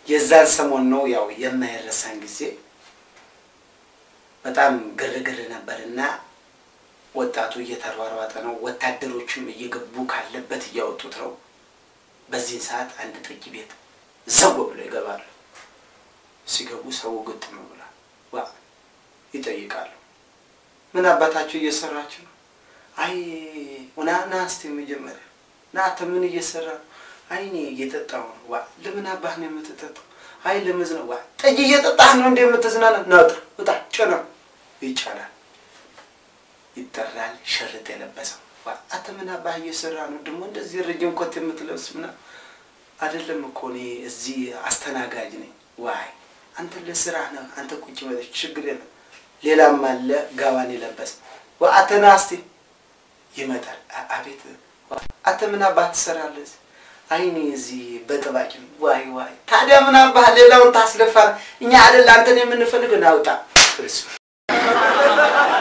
የዛን ሰሞን ነው ያው የማይረሳን ጊዜ በጣም ግርግር ነበርና ወጣቱ እየተሯሯጠ ነው። ወታደሮችም እየገቡ ካለበት እያወጡት ነው። በዚህን ሰዓት አንድ ጠጅ ቤት ዘው ብለው ይገባሉ። ሲገቡ ሰው ግጥም ብሏል። ዋ ይጠይቃሉ። ምን አባታችሁ እየሰራችሁ ነው? አይ ና ና እስቲ መጀመሪያ ና አንተ ምን እየሰራ ነው? አይ እኔ እየጠጣሁ ነው። ዋ ለምን አባህ ነው የምትጠጣው? አይ ለመዝናናት። ዋ ጠጅ እየጠጣህ ነው እንደ የምትዝናና? ና ውጣ ውጣ፣ ጭነው ይጫናል። ይጠራል። ሸርጥ የለበሰው ዋ አንተ ምን አባህ እየሰራ ነው? ደግሞ እንደዚህ ረጅም ኮት የምትለብስ ምናምን አይደለም እኮ እኔ እዚህ አስተናጋጅ ነኝ። ዋይ አንተ ለስራ ነው። አንተ ቁጭ በለች ችግር የለም። ሌላም አለ ጋዋን የለበሰ ዋ አንተ ና እስቲ ይመጣል። አቤት አንተ ምን አባህ ትሰራለህ? አይ እኔ እዚህ በጠባቂ ነው። ዋይ ዋይ ታዲያ ምን አባህ ሌላውን ታስለፋ? እኛ አይደል አንተን የምንፈልግ ናውጣ